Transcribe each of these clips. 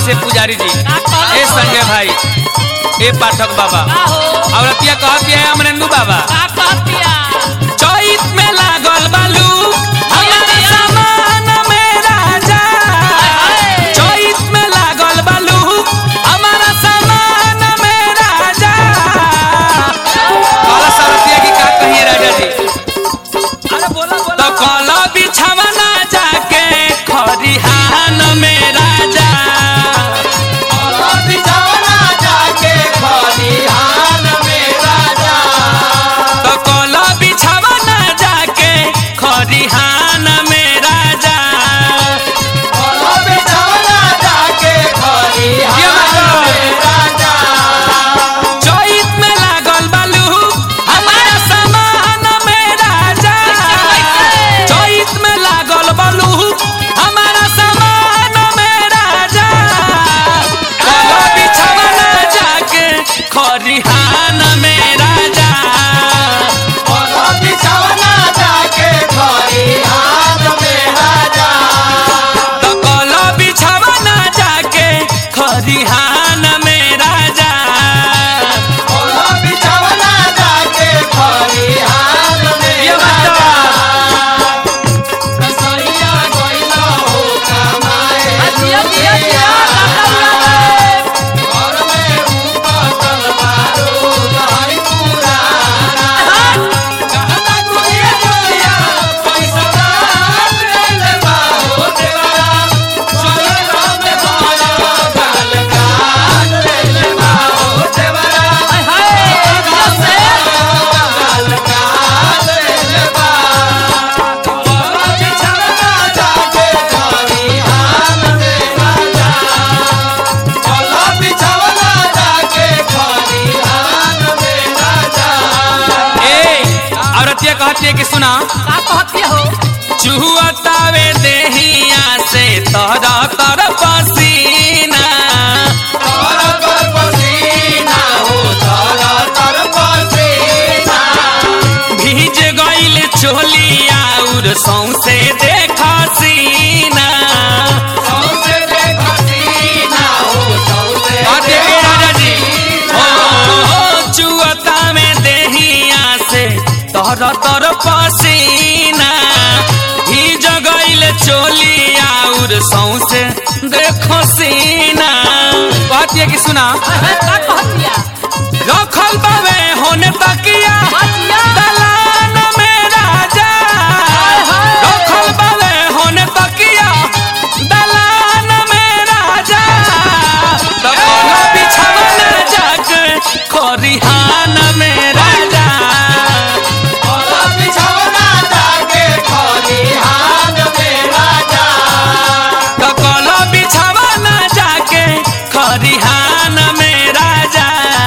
से पुजारी जी ए संजय भाई ए पाठक बाबा औरतिया कहती है अमरेंदु बाबा चैत में लागल बालू हमारा सामान में राजा चैत में लागल बालू हमारा सामान में राजा काला सरतिया की का कहिए राजा जी अरे बोला तो बोला काला बिछावना जाके खरिहान में राजा तो काला बिछावना जाके खरिहान में राजा ये मतलब चैत में लागल बालू हमारा सामान में राजा चैत में लागल बालू हमारा सामान में राजा काला बिछावना जाके खरिहान में राजा तो काला बिछावना जाके खरिहान में राजा ये दिया दिया दिया हाय हाय दिया से ए औरतिया कहती है कि सुना का कहती हो चुहतावे देहिया से तोरा तर पसीना भीज गइल चोलिया उर सौसे देखा सीना कहती है कि राजा जी ओ चुहता में देहिया से तोरा तर पसीना भीज गइल चोलिया उर सौसे देखो सीना कहती है कि सुना हाय हाय का कहती है रखल बावे होने तकिया दिया दलान में राजा रखल बावे होने तकिया दलान में राजा तो कोनो बिछावना जाके खरिहान में राजा तो कोनो बिछावना जाके खरिहान में राजा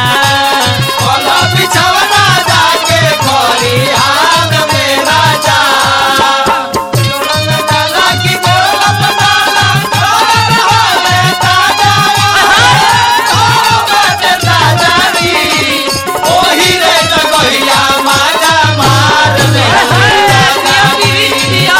दिया दिया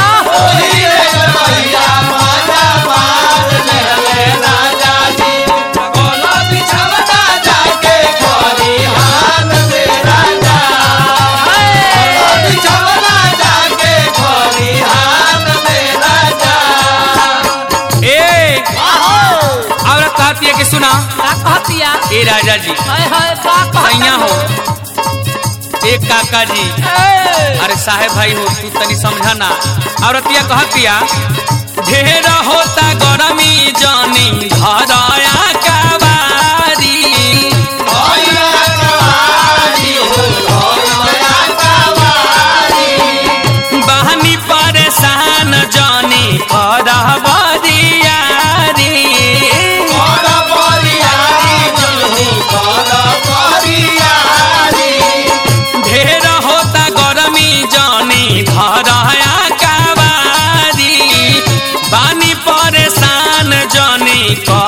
ए औरत कहती है कि सुना का कहती है ए राजा जी हाय हाय का भैया हो कहती एक काका जी अरे साहेब भाई हो तू तनी समझा ना औरतिया कहतिया ढेर होता गरमी जानी घरया कबारी बहनी परेशान जानी करबरियारी ढेर होता गरमी जानी घरया कबारी बानी परेशान जानी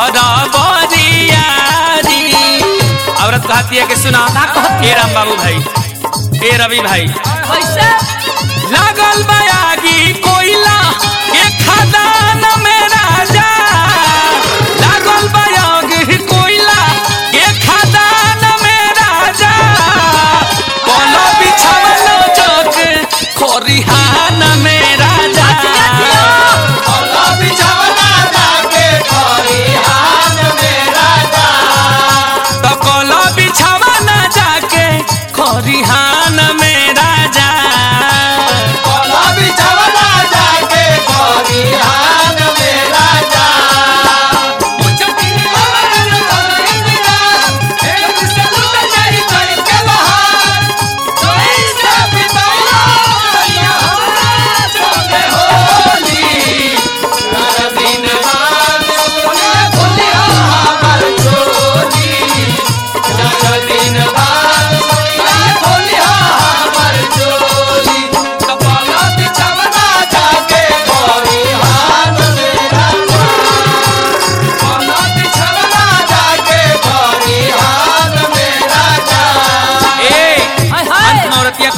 करबरियारी औरत कहती है कि सुना ए राम बाबू भाई ए रवि भाई कैसे लागल बयागी कोयला के खदान में राजा लागल बया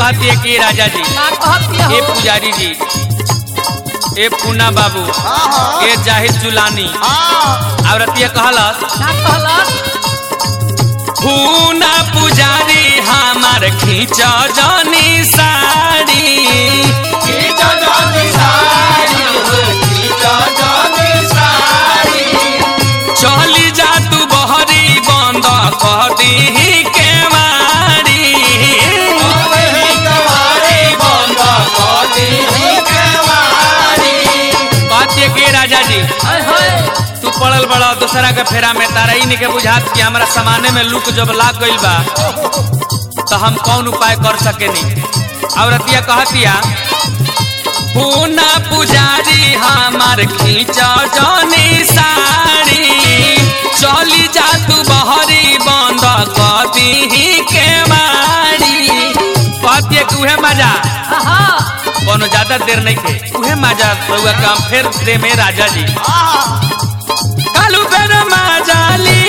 कहती है कि राजा जी का कहतिया ए हो पुजारी जी ए पूना बाबू हाँ हाँ ए जाहिद जुलानी हाँ औरतिया कहलस का कहलस पूना पुजारी हमार खींच जनी साड़ी खींचा जानी साड़ी खींचा जानी साड़ी चली जा तू बहरी बंद कर दी के मारी अरे कवारी बंद कर दी कवारी कहती है कि राजा जी हाय हाय तू पड़ल बड़ा दूसरा के फेरा में तारा ही नहीं के बुझात कि हमारा सामाने में लुक जब लाग गइल बा तो हम कौन उपाय कर सके नहीं औरतिया कहतिया पूना पुजारी हमार खींच जनी साड़ी चली जा तू बहरी बंद कर दी के मारी कहतिया कि उहे मजा हाँ कोनो ज्यादा देर नहीं थे उहे मजा रउआ काम फिर दे में राजा जी हाँ कालू बेर माजाली